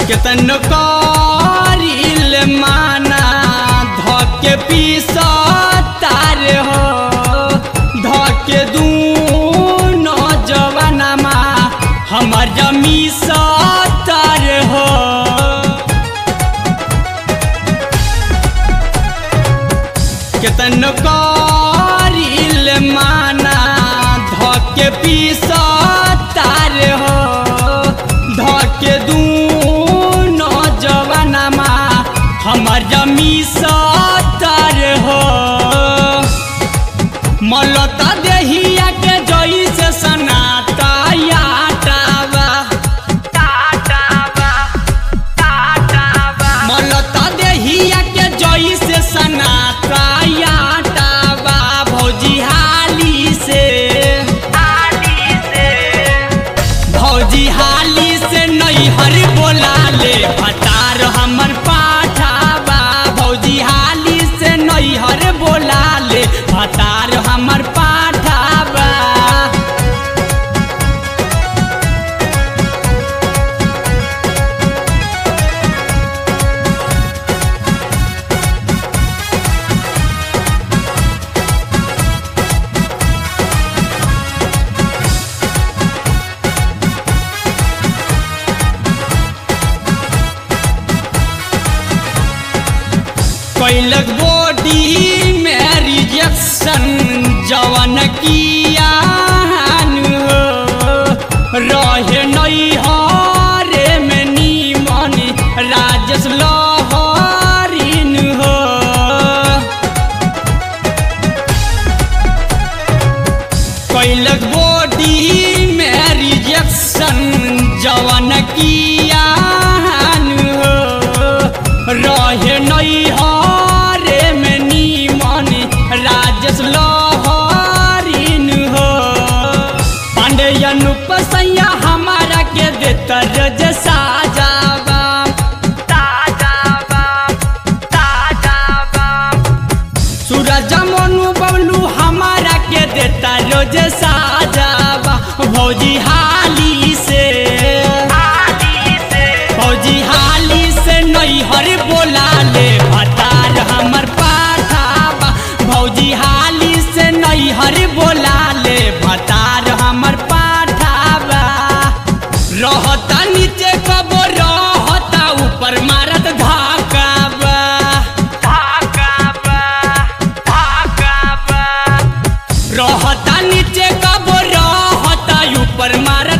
केतन करिल माना धके पीस तार हो धके दूनो जवानमा हमर जमी तार हो केतन करिल माना धके पीस तार हो धके दूनो जवानमा हमर जमी तार हो मलता देहिया के जैसे सनाता याटावा मलता देहिया के जैसे सनाता याटावा भौजी हाली से भौजी हाली से नैहर बोला ले भतार हमर पाठाबा भौजी हाली से नैहर बोला ले भतार हमर पाठाबा कैलक बॉडी में रिजेक्शन जवन किया रहे नैहरे में नीमन राजेश लहरिन हो कैलक बॉडी में रिजेक्शन जवन किया रहे नैहरे में नीमन राजेश लहरिन हो पांडे अनुपसैया हमारा के देता रज साजावा सूरज मनु बबलू हमारा के देता रोज साजावा भौजी हाली से भौजी हाली से नैहर बोला ले भतार हमर पाठाबा भौजी हाली से नैहर बोला ले भतार हमर पाठाबा रहता नीचे कबो रहता ऊपर मारत धाकाबा रहता नीचे कबो रहता ऊपर मारत